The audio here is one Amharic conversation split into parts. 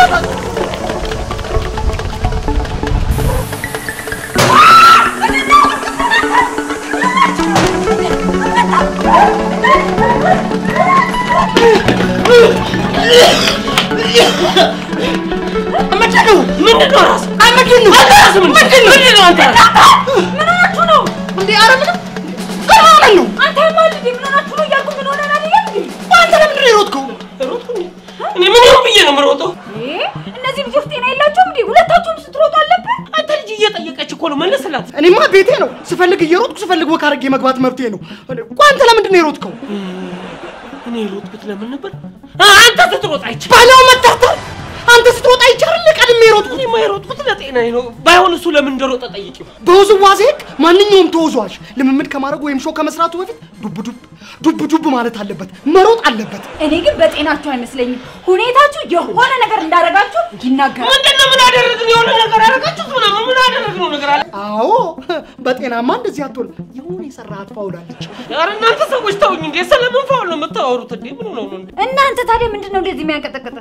ምንድን ነው? ምንድን ነው ራስ? አይ ምንድን ነው? አንተ ራስህ ምንድን ነው? ምንድን ነው አንተ? ምን ሆናችሁ ነው እንዴ? ኧረ ምንም ምን ሆነን ነው? አንተ ማል እንዴ ምን ሆናችሁ ነው እያልኩ ምን ሆነን አይደል እንዴ አንተ ለምንድን ነው የሮጥከው? እኔ ምን ይሁን ብዬ ነው የምሮጠው? እ እነዚህ ልጆች ጤና የላቸውም እንዴ ሁለታችሁም ስትሮጡ አለብን አንተ ልጅ እየጠየቀች እኮ ነው መለስላት። እኔማ ቤቴ ነው ስፈልግ እየሮጥኩ ስፈልግ ወክ አድርጌ መግባት መብቴ ነው። ቆይ አንተ ለምንድን ነው የሮጥከው? እኔ የሮጥኩት ለምን ነበር? አንተ ስትሮጥ አይቻልም። ባለው መታተር አንተ ስትሮጥ አይቻልም ቀድሜ የሮጥኩት። እኔማ የሮጥኩት ለጤናዬ ነው። ባይሆን እሱ ለምን እንደሮጠ ጠይቂው። በውዝዋዜ ህግ ማንኛውም ተወዛዋዥ ልምምድ ከማድረጉ ወይም ሾው ከመስራቱ በፊት ዱብ ዱብ ዱብ ዱብ ማለት አለበት፣ መሮጥ አለበት። እኔ ግን በጤናችሁ አይመስለኝም ሁኔታችሁ የሆነ ነገር እንዳደረጋችሁ ይናገራል ምንድን ነው ምን አደረግን? የሆነ ነገር አደረጋችሁት ምናምን ምን አደረግነው ነገር አለ? አዎ በጤናማ እንደዚህ አትሆንም። የሆነ የሰራሃት ፋውል አለች። ኧረ እናንተ ሰዎች ተውኝ እንዴ! ስለምን ፋውል ነው የምታወሩት እንዴ? ምን ነው ነው እንዴ? እናንተ ታዲያ ምንድን ነው እንደዚህ የሚያንቀጠቅጥ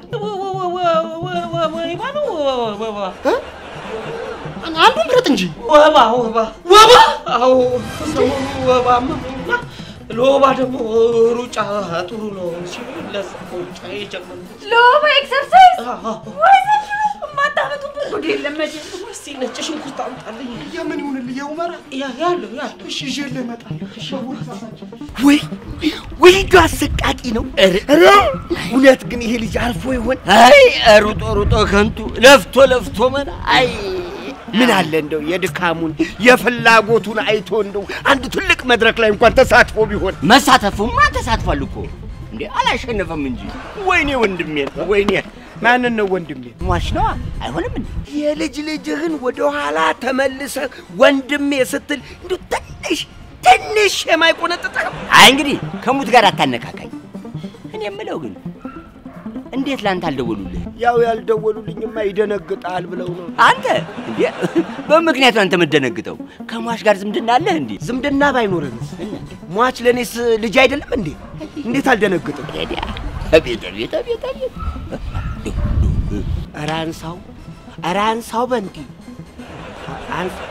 ወባ ነው ወባ እ? አንዱን ምረጥ እንጂ ወባ ወባ ወባ። አዎ ሰሞኑ ወባ መመኝና ለወባ ደግሞ ሩጫ ጥሩ ነው ሲሉ ለዛ ሩጫ የጀመርኩት። ለወባ ኤክሰርሳይዝ አዎ። ወይ ዘንድሮ የማታመጡበት ጉድ የለም መቼም እስቲ ነጭ ሽንኩርት አምጣልኝ። የምን ይሁንልህ የኡመራ ያ- ያለው ያለው እሺ ይዤልህ እመጣለሁ። ወይ ወይ ልጁ አሰቃቂ ነው። ኧረ እውነት ግን ይሄ ልጅ አርፎ ይሆን? አይ ሩጦ ሩጦ ከንቱ ለፍቶ ለፍቶ መና አይ ምን አለ እንደው የድካሙን የፍላጎቱን አይቶ እንደው አንድ ትልቅ መድረክ ላይ እንኳን ተሳትፎ ቢሆን። መሳተፉማ ተሳትፏል እኮ እንዴ አላሸነፈም እንጂ። ወይኔ ወንድሜ ወይኔ ማንን ነው ወንድሜ? ሟች ነዋ። አይሆንም እንዴ የልጅ ልጅህን ወደ ኋላ ተመልሰህ ወንድሜ ስትል እንዱ ትንሽ ትንሽ የማይቆነጥጥህም? አይ እንግዲህ ከሙት ጋር አታነካካኝ። እኔ የምለው ግን እንዴት ላንተ አልደወሉልህ? ያው ያልደወሉልኝማ ይደነግጣል ብለው ነው። አንተ እንዴ በምክንያቱ አንተ የምትደነግጠው ከሟች ጋር ዝምድና አለህ እንዴ? ዝምድና ባይኖርንስ ሟች ለእኔስ ልጅ አይደለም እንዴ? እንዴት አልደነግጥም? ሄዲያ አቤት አቤት አቤት አቤት! ኧረ አንሳው ኧረ አንሳው በንቲ አንሳ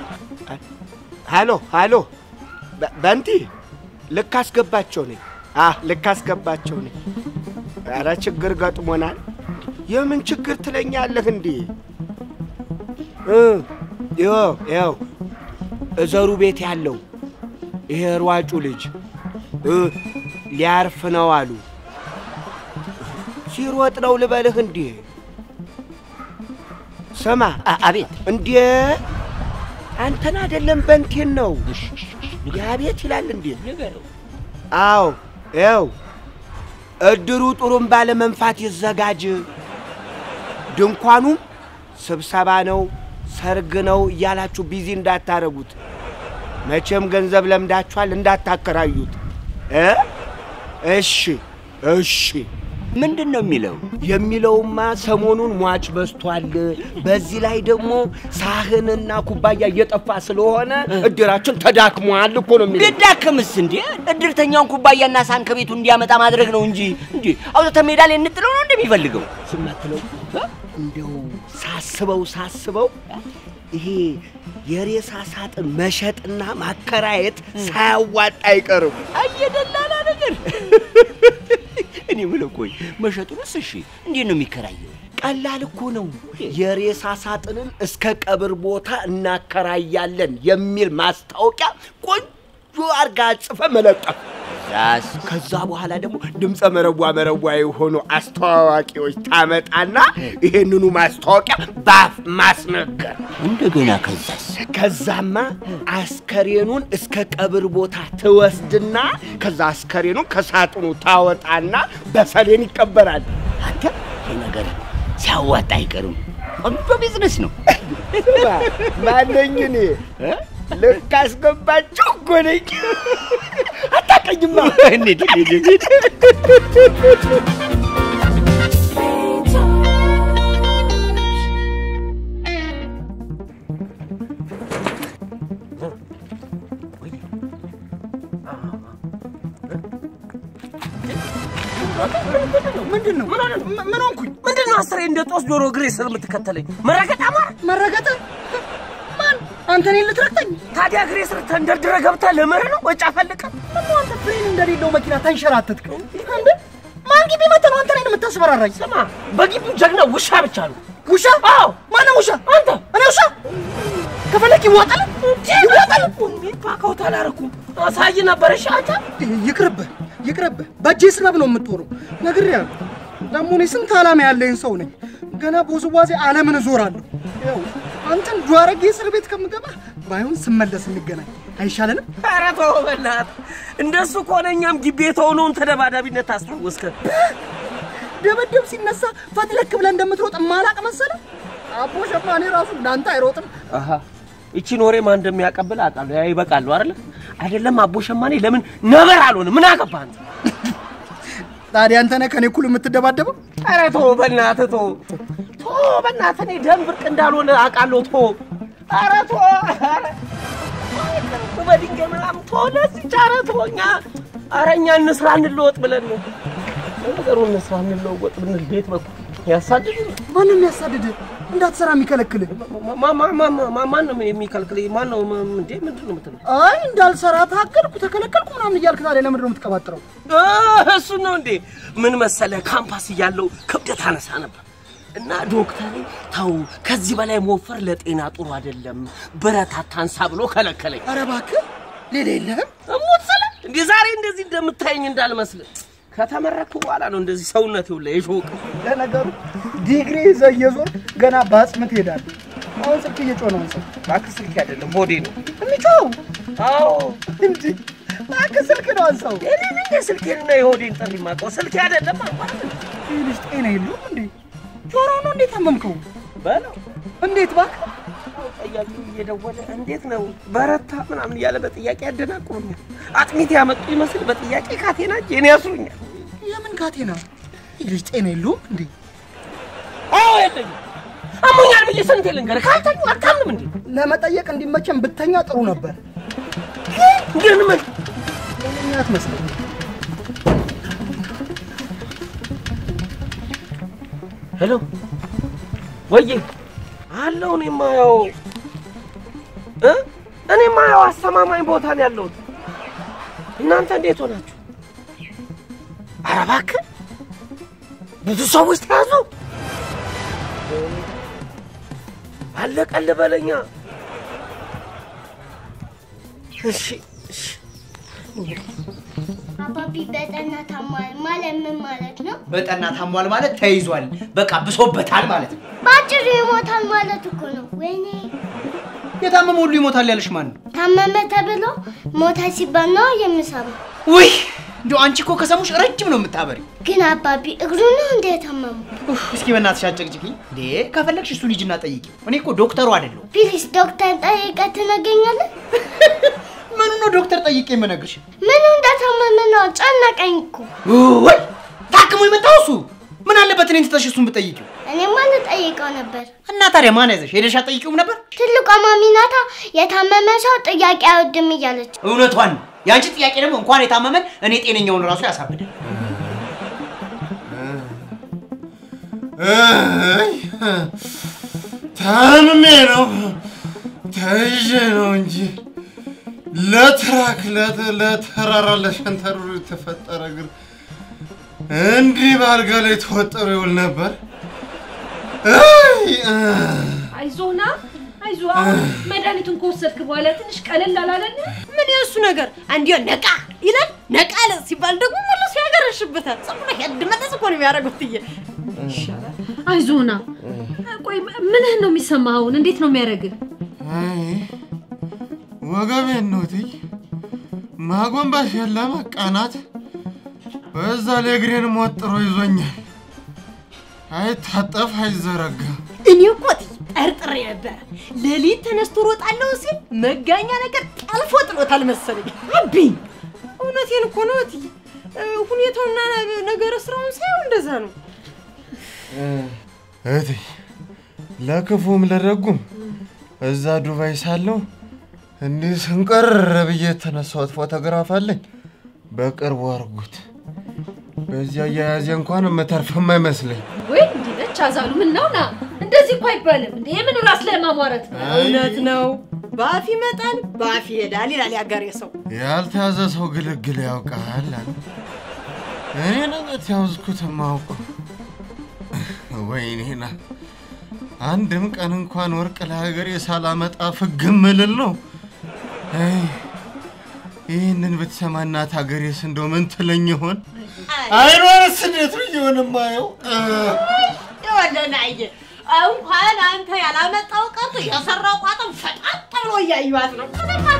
ሃሎ ሃሎ በ- በንቲ ልክ አስገባቸው ነኝ። አህ ልክ አስገባቸው ነኝ። ኧረ ችግር ገጥሞናል። የምን ችግር ትለኛለህ እንዴ? እ ይኸው ይኸው እዘሩ ቤት ያለው ይሄ ሯጩ ልጅ እ ሊያርፍ ነው አሉ። ሲሮጥ ነው ልበልህ እንዴ? ስማ አቤት። እንዴ አንተን አይደለም በንቴን ነው። የአቤት ይላል እንዴ? አዎ ይኸው እድሩ ጥሩምባ ለመንፋት ይዘጋጅ። ድንኳኑም ስብሰባ ነው፣ ሰርግ ነው እያላችሁ ቢዚ እንዳታረጉት። መቼም ገንዘብ ለምዳችኋል፣ እንዳታከራዩት እ እሺ እሺ። ምንድን ነው የሚለው? የሚለውማ ሰሞኑን ሟች በዝቷል። በዚህ ላይ ደግሞ ሳህንና ኩባያ እየጠፋ ስለሆነ እድራችን ተዳክሟል እኮ ነው የሚለው። ቢዳክምስ እንዴ እድርተኛውን ኩባያና ሳህን ከቤቱ እንዲያመጣ ማድረግ ነው እንጂ እንዴ አውጥተን ሜዳ ላይ እንጥለው ነው እንደሚፈልገው ስማትለው እንደው ሳስበው ሳስበው ይሄ የሬሳ ሳጥን መሸጥና ማከራየት ሳያዋጣ አይቀርም። አየደላላ ነገር እኔ የምለው ቆይ መሸጡንስ እሺ እንዴት ነው የሚከራየው? ቀላል እኮ ነው። የሬሳ ሳጥንን እስከ ቀብር ቦታ እናከራያለን የሚል ማስታወቂያ ቆንጆ አርጋ ጽፈ መለጠፍ ራስ ከዛ በኋላ ደግሞ ድምፀ መረቧ መረቧ የሆኑ አስተዋዋቂዎች ታመጣና ይሄንኑ ማስታወቂያ ባፍ ማስነገር። እንደገና ከዛስ? ከዛማ አስከሬኑን እስከ ቀብር ቦታ ትወስድና ከዛ አስከሬኑን ከሳጥኑ ታወጣና በሰሌን ይቀበራል። አንተ ይህ ነገር ሲያዋጣ አይቀርም። ቆንጆ ቢዝነስ ነው። ማነኝ እኔ እ? ልክ አስገባችሁ እኮ ነኝ። አታቀኝማ። እንሂድ እንሂድ እንሂድ። ምንድን ነው ምን ሆንኩኝ? ምንድን ነው አስሬ እንደ ጦስ ዶሮ እግሬ ስር የምትከተለኝ መረገጥ አማረ። መረገጥ ማን አንተ እኔን ልትረግጠኝ? ታዲያ እግሬ ስር ተንደርድረ ገብተህ ለመረ ነው ወጫ ፈልቀ ደግሞ አንተ ፍሬን እንደሌለው መኪና ተንሸራተትክ። እንዴ ማን ግቢ መተህ ነው አንተ እኔን የምታስፈራራኝ? ስማ፣ በግቢው ጀግና ውሻ ብቻ ነው። ውሻ? አዎ። ማነው ውሻ? አንተ እኔ ውሻ? ከፈለክ ይዋጣል ይዋጣል። ሚባካውት አላረኩም አሳይ ነበር። እሺ አንተ ይቅርብህ ይቅርብህ። በእጄ ስበብ ነው የምትሆነው። ነግሬሃለሁ። ደግሞ እኔ ስንት ዓላማ ያለኝ ሰው ነኝ። ገና በውዝዋዜ ዓለምን እዞራለሁ። ያው አንተን ዷረጌ እስር ቤት ከምገባ ባይሆን ስመለስ እንገናኝ አይሻለንም? ኧረ ተው በእናትህ። እንደሱ ከሆነ እኛም ግቢ የተሆነውን ተደባዳቢነት ታስታወስከ። ደበደብ ሲነሳ ፈትለክ ብለህ እንደምትሮጥ ማላቅ መሰለ። አቦ ሸማኔ ራሱ እንዳንተ አይሮጥም። አሃ ይቺን ወሬ ማን እንደሚያቀብል አውቃለሁ። ያ ይበቃሉ አይደለ? አይደለም አቦ ሸማኔ ለምን ነበር አልሆነ? ምን አገባህ አንተ? ታዲያ አንተ ነህ ከኔ እኩል የምትደባደበው? ኧረ ተው በእናትህ ተው ተው በእናትህ። እኔ ደም ብርቅ እንዳልሆነ አውቃለሁ። ተው ኧረ ተው ኧረ ተው በድንጋይ ምናምን ተው። ለዚች ኧረ ተው እኛ ኧረ እኛ እንስራ እንለወጥ ብለን ነው ነገሩ። እንስራ እንለወጥ ብንል ቤት በኩል ያሳድድ ማንም የሚያሳድድህ እንዳትሰራ የሚከለክልህ? ማን ነው የሚከልክል? ማን ነው እንዴ? ምንድን ነው የምትለው? አይ እንዳልሰራ ታገልኩ ተከለከልኩ ምናምን እያልክ ታዲያ ለምንድን ነው የምትቀባጥረው? እሱ ነው እንዴ? ምን መሰለ ካምፓስ እያለው ክብደት አነሳ ነበር እና ዶክተሬ ተው ከዚህ በላይ መወፈር ለጤና ጥሩ አይደለም፣ ብረት አታንሳ ብሎ ከለከለኝ። ኧረ እባክህ ሌላ የለህም? እሞት ስለ እንዴ ዛሬ እንደዚህ እንደምታየኝ እንዳልመስል ከተመረኩ በኋላ ነው እንደዚህ ሰውነት ይውላ የሾቅ ለነገሩ ዲግሪ ይዘህ እየዞርክ ገና በአጽም ትሄዳለህ። አሁን ስልክ እየጮህ ነው ሰው እባክህ ስልክ አይደለም ሆዴ ነው። የሚጮኸው አዎ እንጂ እባክህ ስልክ ነው አንሳው። እኔ ነኝ የስልኬንና የሆዴን ጥሪ የማውቀው ስልኬ አይደለም አልኳት። ይህ ልጅ ጤና የለውም እንዴ? ጆሮ ነው እንዴት አመምከው? በለው እንዴት እባክህ? ጠያቂው እየደወለ እንዴት ነው በረታ ምናምን እያለ በጥያቄ ያደናቁሩኛል። አጥሚት ያመጡ ይመስል በጥያቄ ካቴና እጄን ያስሩኛል። የምን ካቴና? ይህ ልጅ ጤና የለውም እንዴ? አዎ የለኝም። አሞኛል ብዬ ስንቴ ልንገርህ? ካልተኙ አታምንም እንዴ? ለመጠየቅ እንዲመቸን ብተኛ ጥሩ ነበር። ግን ምን ጤነኛ አትመስለኝ። ሄሎ ወዬ አለው። እኔማ ያው እ እኔማ ያው አስተማማኝ ቦታ ነው ያለሁት። እናንተ እንዴት ሆናችሁ? ኧረ እባክህ ብዙ ሰዎች ተያዙ። አለቀል በለኛ። እሺ እሺ አባቢ በጠና ታሟል ማለት ምን ማለት ነው? በጠና ታሟል ማለት ተይዟል፣ በቃ ብሶበታል ማለት ነው። በአጭሩ ይሞታል ማለት እኮ ነው። ወይኔ የታመመ ሁሉ ይሞታል ያለሽ ማን ነው? ታመመ ተብሎ ሞተ ሲባል ነው የምሰማው። ውይ እንዲሁ አንቺ እኮ ከሰሙሽ ረጅም ነው የምታበሪ። ግን አባቢ እግሩ ነው እንደ የታመሙ? እስኪ በእናትሽ አጨቅጭቅኝ እንዴ! ከፈለግሽ እሱ ልጅና ጠይቂው። እኔ እኮ ዶክተሩ አይደለሁ። ፕሊስ ዶክተር ጠይቀህ ትነግረኛለህ? ምኑ ነው ዶክተር ጠይቄ የምነግርሽ? ምኑ እንደታመመ ነው ጨነቀኝ እኮ። ወይ ታክሞ የመጣው እሱ ምን አለበት እኔን ትተሽ እሱን ብጠይቂው? እኔማ ልጠይቀው ነበር። እና ታዲያ ማን ያዘሽ? ሄደሽ አትጠይቂውም ነበር? ትልቋ ማሚ ናታ የታመመ ሰው ጥያቄ አይወድም እያለች እውነቷን ነው። የአንቺ ጥያቄ ደግሞ እንኳን የታመመን እኔ ጤነኛውን ራሱ ያሳብዳል። አይ፣ ታምሜ ነው ተይዤ ነው እንጂ ለትራክ ለት- ለተራራ ለሸንተረሩ የተፈጠረ እግር እንዲህ በአልጋ ላይ ተወጥሮ ይውል ነበር። አይ፣ አ፣ አይዞና አይዞ አሁን መድኃኒቱን ከወሰድክ በኋላ ትንሽ ቀለል አላለልህ? ምን የእሱ ነገር እንዲሁ ነቃ ይላል። ነቃ አለ ሲባል ደግሞ ሙሉ ሲያገረሽበታል። ዝም ብሎ ሄድ መለስ እኮ ነው የሚያደርገው። ትዬ ይሻላል። አይዞና ቆይ ምንህን ነው የሚሰማህ አሁን? እንዴት ነው የሚያደርግህ? አይ፣ ወገቤን ነው እትዬ፣ ማጎንበስ የለም ቀናት፣ በዛ ላይ እግሬን ሞጥሮ ይዞኛል። አይታጠፍ አይዘረጋም። እኔ እኮ ትዬ ጠርጥሬ ነበረ። ሌሊት ተነስቶ ሮጣለሁ ሲል መጋኛ ነገር ጠልፎ ጥሎታል መሰለኝ። አብኝ እውነቴን እኮ ነው እትዬ። እ፣ ሁኔታውና ነገረ ስራውን ሳይሆን እንደዛ ነው። እህቴ ለክፉም ለደጉም እዛ ዱባይ ሳለሁ እንዲህ ስንቀር ብዬ የተነሳሁት ፎቶግራፍ አለኝ። በቅርቡ አርጉት። በዚያ አያያዜ እንኳን የምተርፍም አይመስለኝ። ወይ እንዲህ ነች አዛሉ ምን ነው ና እንደዚህ እኮ አይባልም እንዴ የምን ራስ ላይ ማሟረት ነው እውነት ነው። በአፍ ይመጣል በአፍ ይሄዳል ይላል ያገሬ ሰው። ያልተያዘ ሰው ግልግል ያውቃል አሉ። እኔ ነኝ የተያዝኩት የማውቀው። ወይኔና አንድም ቀን እንኳን ወርቅ ለሀገሬ ሳላመጣ ፍግም ልል ነው። አይ፣ ይህንን ብትሰማ እናት ሀገሬስ እንደው ምን ትለኝ ይሆን? አይኗንስ እንዴት ብዬ ሆን የማየው? ይወለናየ እንኳን አንተ ያላመጣው ቀርቶ የሰራው ቋጥም ፈጣጥ ብሎ እያዩዋት ነው።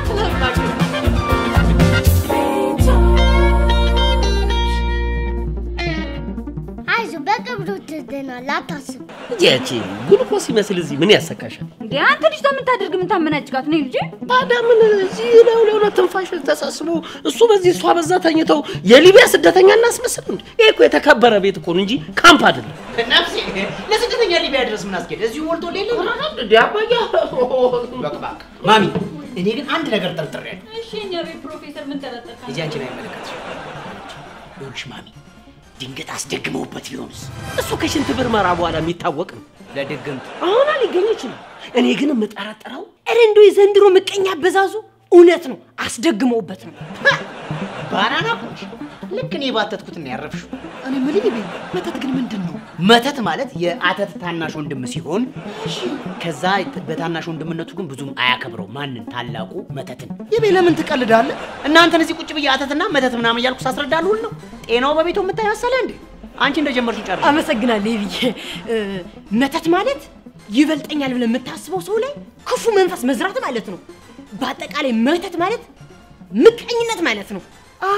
አይዞህ በቅርቡ ትድናለህ፣ አታስብ። ያቺ ጉልኮስ ይመስል እዚህ ምን ያሰካሻል? እንዴ አንተ ልጅ ምን ታደርግ ምን ታመናጭቃት ነው ልጅ ታዲያ ምን እዚህ ነው ለሆነ ትንፋሽ ተሳስቦ እሱ በዚህ እሷ በዛ ተኝተው የሊቢያ ስደተኛ እናስመስል እንዴ? ይሄ እኮ የተከበረ ቤት እኮ ነው እንጂ ካምፕ አይደለም። ነፍሴ ለስደተኛ ሊቢያ ድረስ ምን አስኬድ? እዚሁ ሞልቶ ሌለ እንዴ አባያ በቅባቅ ማሚ፣ እኔ ግን አንድ ነገር ጠርጥሬያለሁ። እሺ እኛ ቤት ፕሮፌሰር ምን ተረጠካ ልጅ አንቺን አይመለከትሽም። ይኸውልሽ ማሚ፣ ድንገት አስደግመውበት ቢሆንስ? እሱ ከሽንት ምርመራ በኋላ የሚታወቅ ነው። ለድግምት አሁን ሊገኝ ይችላል። እኔ ግን የምጠረጥረው ኧረ እንደው የዘንድሮ ምቀኛ አበዛዙ እውነት ነው፣ አስደግመውበት ነው። ባናና ኮች ልክ እኔ ባተትኩት ነው ያረፍሽው። እኔ ምን ይቤ መተት ግን ምንድን ነው? መተት ማለት የአተት ታናሽ ወንድም ሲሆን ከዛ በታናሽ ወንድምነቱ ግን ብዙም አያከብረው ማንን? ታላቁ መተትን። ይቤ ለምን ትቀልዳለህ? እናንተን እዚህ ቁጭ ብዬ አተትና መተት ምናምን እያልኩ ሳስረዳሉ ነው። ጤናው በቤቱ የምታይ መሰለህ እንዴ? አንቺ እንደጀመርሽው ጨርሽ። አመሰግናለሁ ብዬ መተት ማለት ይበልጠኛል ብለህ የምታስበው ሰው ላይ ክፉ መንፈስ መዝራት ማለት ነው። በአጠቃላይ መተት ማለት ምቀኝነት ማለት ነው። አ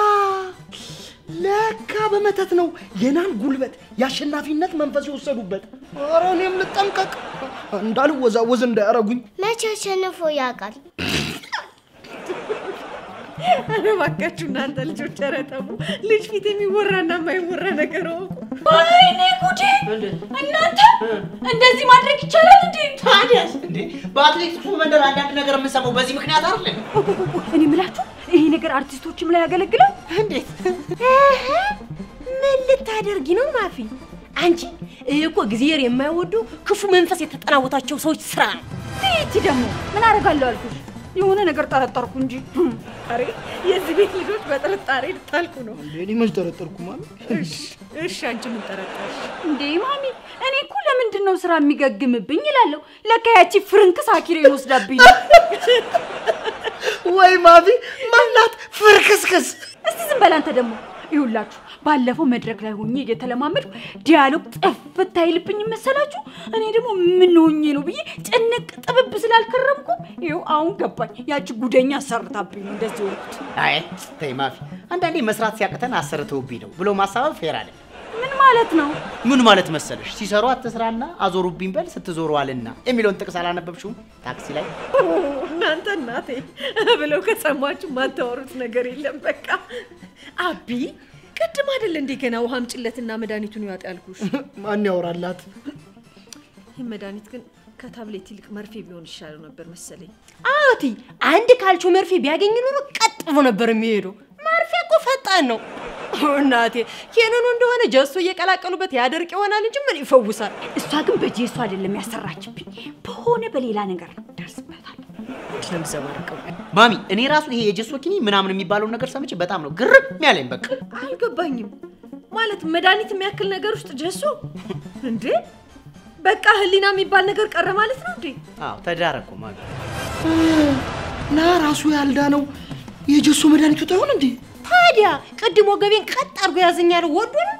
ለካ በመተት ነው የናን ጉልበት የአሸናፊነት መንፈስ የወሰዱበት። ኧረ እኔም ልጠንቀቅ እንዳልወዛወዝ እንዳያረጉኝ። መቼ አሸንፎ ያውቃል? ኧረ እባካችሁ እናንተ ልጆች ኧረ ተው። ልጅ ፊት የሚወራና የማይወራ ነገር እወቁ። ወይኔ ጉዴ እናንተ እንደዚህ ማድረግ ይቻላል እንዴ ታዲያስ እንዴ በአትሌቲክሱ መንደር አንዳንድ ነገር የምንሰማው በዚህ ምክንያት አይደለም? እኔ ምላችሁ ይሄ ነገር አርቲስቶችም ላይ ያገለግላል እንዴት ምን ልታደርጊ ነው ማፊ? አንቺ ይህ እኮ እግዚአብሔር የማይወዱ ክፉ መንፈስ የተጠናወታቸው ሰዎች ስራ ነው። ይቺ ደግሞ ምን አደርጋለሁ አልኩሽ የሆነ ነገር ጠረጠርኩ እንጂ ኧረ የዚህ ቤት ልጆች በጥርጣሬ ልታልቁ ነው። እኔ መች ጠረጠርኩ ማለት እሺ እሺ፣ አንቺ ምን ጠረጠርሽ? እንዴ ማሚ እኔ እኮ ለምንድን ነው ስራ የሚገግምብኝ ይላለሁ ለካ ያቺ ፍርንክስ አኪሬን ወስዳብኝ ነው ወይ ማፊ ማናት ፍርክስክስ እስቲ ዝም በል አንተ ደግሞ ይሁላችሁ ባለፈው መድረክ ላይ ሆኜ እየተለማመድኩ ዲያሎግ ጥፍት አይልብኝ መሰላችሁ እኔ ደግሞ ምን ሆኜ ነው ብዬ ጭንቅ ጥብብ ስላልከረምኩ ይኸው አሁን ገባኝ ያቺ ጉደኛ አሰርታብኝ ነው እንደዚህ ሆንኩት አይ ተይ ማፊ፣ አንዳንዴ መስራት ሲያቅተን አሰርተውብኝ ነው ብሎ ማሳበብ ፌር አለ። ምን ማለት ነው ምን ማለት መሰለሽ? ሲሰሩ አትስራና አዞሩብኝ በል ስትዞሩ አልና የሚለውን ጥቅስ አላነበብሽውም? ታክሲ ላይ እናንተ እናቴ ብለው ከሰማችሁ ማታወሩት ነገር የለም። በቃ አቢ ቅድም አይደል እንዴ ገና ውሃ አምጪለትና መድኃኒቱን ይዋጥ ያልኩሽ? ማን ያወራላት? ይህ መድኃኒት ግን ከታብሌት ይልቅ መርፌ ቢሆን ይሻለው ነበር መሰለኝ። አዎቲ አንድ ካልቾ መርፌ ቢያገኝ ኖሮ ቀጥ ብሎ ነበር የሚሄደው። መርፌ እኮ ፈጣን ነው። እናቴ ኬንኑ እንደሆነ ጀሶ እየቀላቀሉበት ያደርቅ ይሆናል እንጂ ምን ይፈውሳል? እሷ ግን በጄሱ አይደለም ያሰራችብኝ በሆነ በሌላ ነገር ነው ደርስበታል ምንድን ነው የምዘባርቀው? ማሚ፣ እኔ ራሱ ይሄ የጀሶ ኪኒ ምናምን የሚባለውን ነገር ሰምቼ በጣም ነው ግርም ያለኝ። በቃ አልገባኝም። ማለት መድኃኒት የሚያክል ነገር ውስጥ ጀሶ እንዴ? በቃ ህሊና የሚባል ነገር ቀረ ማለት ነው እንዴ? አዎ ተዳረኩ ማሚ። ና ራሱ ያልዳነው የጀሶ መድኃኒቱ ይሆን እንዴ? ታዲያ ቅድም ወገቤን ቀጥ አድርጎ ያዘኛል ወዶ ነው።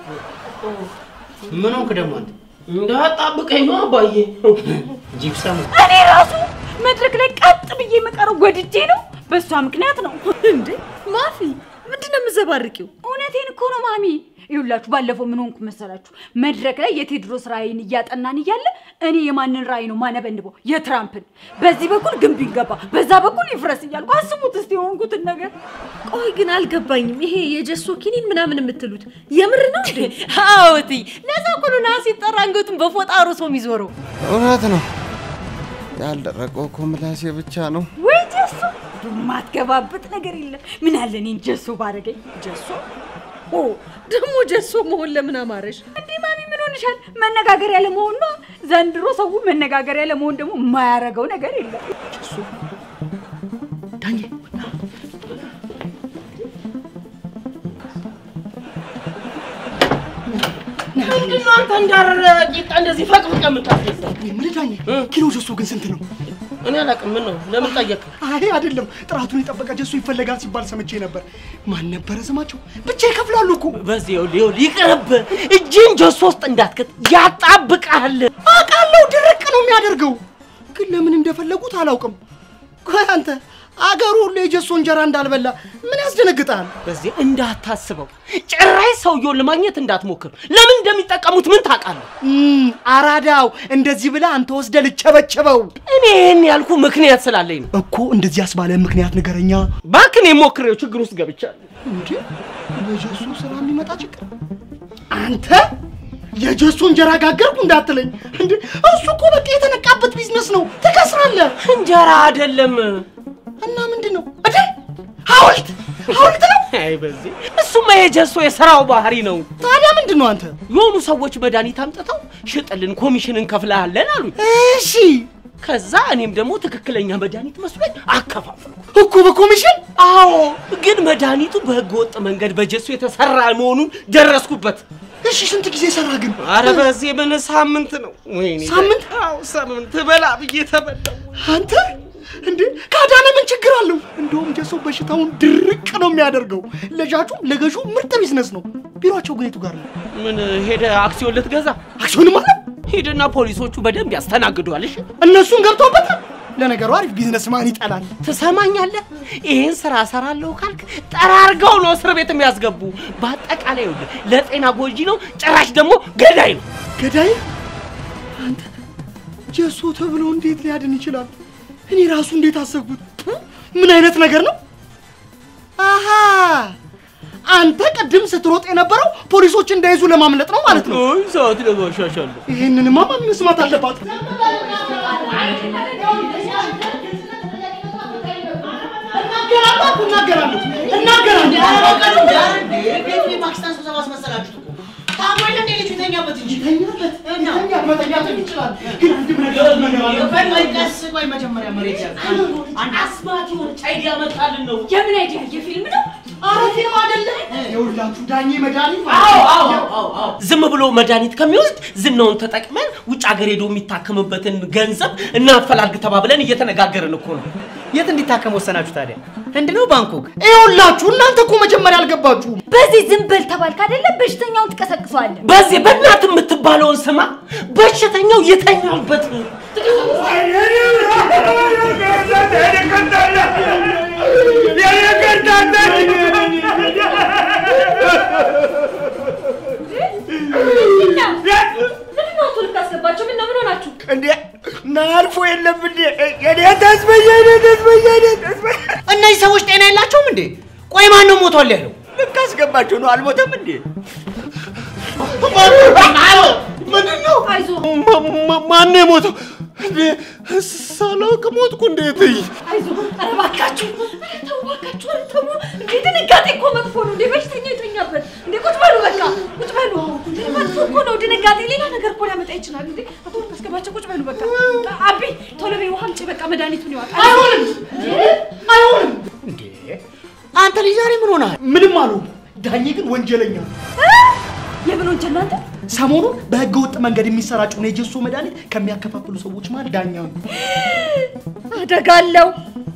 ምን ሆንክ ደግሞ አንተ? እንዳጣብቀኝ ነው አባዬ። ጂፕሰሙ እኔ ራሱ መድረክ ላይ ቀጥ ብዬ የምቀረው ወድጄ ነው በእሷ ምክንያት ነው እንዴ ማፊ ምንድን ነው የምዘባርቂው? እውነቴን እኮ ነው ማሚ ይኸውላችሁ ባለፈው ምን ሆንኩ መሰላችሁ መድረክ ላይ የቴዎድሮስ ራእይን እያጠናን እያለ እኔ የማንን ራእይ ነው ማነበንበው የትራምፕን በዚህ በኩል ግንብ ይገባ በዛ በኩል ይፍረስ እያልኩ አስቡት እስቲ የሆንኩትን ነገር ቆይ ግን አልገባኝም። ይሄ የጀሶ ኪኒን ምናምን የምትሉት የምር ነው እንዴ? አዎቲ ለዛ እኮ ነው ነሐስ ሲጠራ አንገቱን በፎጣ አርሶ የሚዞረው። እውነት ነው። ያልደረቀው እኮ ምላሴ ብቻ ነው። ወይ ጀሶ ማትገባበት ነገር የለም ምን አለ እኔን ጀሶ ባረገኝ ጀሶ ኦ ደግሞ ጀሶ መሆን ለምን አማረሽ? እንዴ ማሚ ምን ሆነሽ ይሆንሻል? መነጋገሪያ ለመሆን ነው። ዘንድሮ ሰው መነጋገሪያ ለመሆን ደግሞ የማያረገው ነገር የለም። ዳኜ ምንድን ነው አንተ እንዳረረ ቂጣ እንደዚህ ፈቅፍቀ የምታስደሳ? ምን ዳኜ፣ ኪሎ ጀሶ ግን ስንት ነው? እኔ አላውቅም። ምን ነው ለምን ጠየቅ? አይ አይደለም፣ ጥራቱን የጠበቀ ጀሶ ይፈለጋል ሲባል ሰምቼ ነበር። ማን ነበረ ስማቸው? ብቻ ይከፍላሉ እኮ። በዚህ ይኸውልህ ይኸውልህ ይቅርብ። እጅን ጀሶ ውስጥ እንዳትከት ያጣብቃል። አውቃለሁ፣ ድርቅ ነው የሚያደርገው። ግን ለምን እንደፈለጉት አላውቅም። ቆይ አንተ አገሩ ሁሉ የጀሶ እንጀራ እንዳልበላ ምን ያስደነግጣል? በዚህ እንዳታስበው፣ ጭራሽ ሰውየውን ለማግኘት እንዳትሞክር። ለምን እንደሚጠቀሙት ምን ታውቃለህ? እም፣ አራዳው እንደዚህ ብላ አንተ ወስደ ልቸበቸበው እኔ ይህን ያልኩ ምክንያት ስላለኝ ነው። እኮ። እንደዚህ ያስባለ ምክንያት ንገረኛ። ባክን የሞክሬው ችግር ውስጥ ገብቻለሁ። እንዴ ለጀሶ ስራ የሚመጣ ችግር አንተ የጀሶ እንጀራ ጋገርኩ እንዳትለኝ እንዴ! እሱ እኮ በቃ የተነቃበት ቢዝነስ ነው። ትከስራለህ። እንጀራ አይደለም እና ምንድን ነው እንዴ? ሐውልት ሐውልት ነው። አይ በዚህ እሱማ የጀሶ የስራው ባህሪ ነው። ታዲያ ምንድን ነው አንተ? የሆኑ ሰዎች መድኃኒት አምጥተው ሽጥልን፣ ኮሚሽን እንከፍልሃለን አሉኝ። እሺ ከዛ እኔም ደግሞ ትክክለኛ መድኃኒት መስሎኝ አከፋፈልኩ። እኮ በኮሚሽን አዎ፣ ግን መድኃኒቱ በህገ ወጥ መንገድ በጀሶ የተሰራ መሆኑን ደረስኩበት። እሺ ስንት ጊዜ ሰራ ግን? አረ በዚህ ምን ሳምንት ነው? ወይኔ ሳምንት? አዎ ሳምንት በላ ብዬ ተበላው። አንተ እንዴ ካዳነ ምን ችግር አለው? እንደውም ጀሶ በሽታውን ድርቅ ነው የሚያደርገው። ለሻጩም ለገዡ ምርጥ ቢዝነስ ነው። ቢሮአቸው ግን የቱ ጋር ነው? ምን ሄደ አክሲዮን ልትገዛ? አክሲዮንም አለ። ሂድና ፖሊሶቹ በደንብ ያስተናግዷል። እሺ እነሱን ገብተውበታል። ለነገሩ አሪፍ ቢዝነስ ማን ይጠላል? ትሰማኛለህ? ይህን ስራ እሰራለሁ ካልክ ጠራርገው ነው እስር ቤት የሚያስገቡ። በአጠቃላይ ይኸውልህ ለጤና ጎጂ ነው፣ ጭራሽ ደግሞ ገዳይ ነው። ገዳይ አንተ ጀሶ ተብሎ እንዴት ሊያድን ይችላል? እኔ ራሱ እንዴት አሰብኩት? ፑ! ምን አይነት ነገር ነው? አሃ አንተ ቅድም ስትሮጥ የነበረው ፖሊሶች እንዳይዙ ለማምለጥ ነው ማለት ነው። አይ ሰዓት ለማሻሻል ነው። ይህንንማ ማን መስማት አለባት? እናገራለሁ እናገራለሁ እናገራለሁ። ቤቱ የፓኪስታን ስብሰባ አስመሰላችሁት እኮ። ታሞ የለ እንዴ ልጁ ይተኛበት እንጂ። እና መተኛት መተኛትም ይችላል፣ ግን አንድም ነገር ነገር አለ። ቆይ ቆይ ቀስ ቆይ መጀመሪያ መሬት ያዝ። አንድ አስማት የሆነች አይዲያ መጣልን ነው። የምን አይዲያ? የፊልም ነው? ኧረ ፊልም አይደለም። ይኸውላችሁ ዳኜ መድኃኒት አዎ አዎ አዎ አዎ። ዝም ብሎ መድኃኒት ከሚወስድ ዝናውን ተጠቅመን ውጭ ሀገር ሄዶ የሚታከምበትን ገንዘብ እናፈላልግ ተባብለን እየተነጋገርን እኮ ነው። የት እንዲታከም ወሰናችሁ ታዲያ? ህንድ ነው ባንኮክ? ይኸውላችሁ እናንተ እኮ መጀመሪያ አልገባችሁም። በዚህ ዝም በል ተባልክ አይደለ? በሽተኛውን ትቀሰቅሰዋለህ። በዚህ በእናት የምትባለውን ስማ፣ በሽተኛው የተኛበት ምንድን ነው እሱ ልታስገባቸው? ምነው ምን ሆናችሁ? እንዴ ናልፎ የለም እንዴ የኔ ተስበየ የኔ ተስበየ የኔ ተስበየ እነዚህ ሰዎች ጤና የላቸውም እንዴ? ቆይ ማን ነው ሞቷል ያለው? ልታስገባቸው ነው አልሞተም እንዴ ምንድን ነው? አይዞህ ማን የሞተው? እንዴ ሳላውቅ ሞትኩ እንዴት? አይዞህ። ኧረ እባካችሁ፣ ኧረ ተው እባካችሁ፣ ኧረ ተው። እንዴ ድንጋጤ እኮ መጥፎ ነው። እንዴ በሽተኛ የተኛበት። እንዴ ቁጭ በሉ በቃ ቁጭ በሉ። እንዴ መጥፎ እኮ ነው ድንጋጤ፣ ሌላ ነገር እኮ ሊያመጣ ይችላል። እንዴ አቶ ካስገባቸው ቁጭ በሉ በቃ። አቢ ቶሎ በይ ውሃ አምጪ፣ በቃ መድኃኒቱን ይዋጣል። አይሆንም አይሆንም። እንዴ አንተ ልጅ ዛሬ ምን ሆነሃል? ምንም አልሆንኩም። ዳኜ ግን ወንጀለኛ ነው። የምን ወንጀል ነው አንተ? ሰሞኑን በህገ ወጥ መንገድ የሚሰራጨውን የጀሶ መድኃኒት ከሚያከፋፍሉ ሰዎች መሃል ዳኛ ነው። አደጋ አለው።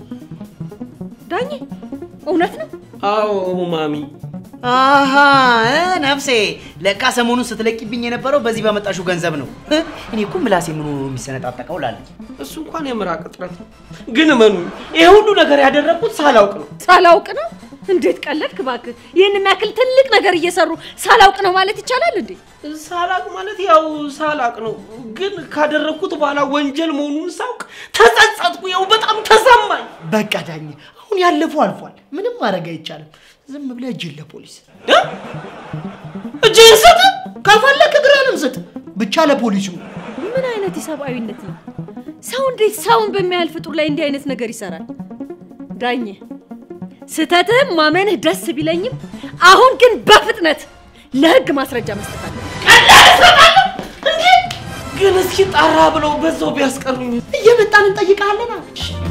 ዳኜ እውነት ነው? አዎ ማሚ አሃ እ ነፍሴ ለካ ሰሞኑን ስትለቂብኝ የነበረው በዚህ በመጣሹ ገንዘብ ነው። እ፣ እኔ እኮ ምላሴ ምን ሆኖ ነው የሚሰነጣጠቀው ላለች። እሱ እንኳን የምራቅ እጥረት ነው። ግን እመኑ ይሄ ሁሉ ነገር ያደረግኩት ሳላውቅ ነው። ሳላውቅ ነው? እንዴት ቀለድክ እባክህ! ይህን የሚያክል ትልቅ ነገር እየሰሩ ሳላውቅ ነው ማለት ይቻላል እንዴ? ሳላቅ ማለት ያው ሳላቅ ነው። ግን ካደረግኩት በኋላ ወንጀል መሆኑን ሳውቅ ተጸጸትኩ። ያው በጣም ተሰማኝ። በቃ ዳኜ፣ አሁን ያለፈው አልፏል። ምንም ማድረግ አይቻልም። ዝም ብለህ እጅን ለፖሊስ እ? እጅህን ስጥ። ከፈለክ እግርህንም ስጥ፣ ብቻ ለፖሊሱ። ምን አይነት የሰብአዊነት ነው? ሰው እንዴት ሰውን በሚያህል ፍጡር ላይ እንዲህ አይነት ነገር ይሰራል? ዳኜ ስህተትህም ማመንህ ደስ ቢለኝም አሁን ግን በፍጥነት ለህግ ማስረጃ መስጠት አለ። ግን እስኪ ጣራ ብለው በዛው ቢያስቀሩኝ እየመጣን እንጠይቃለና።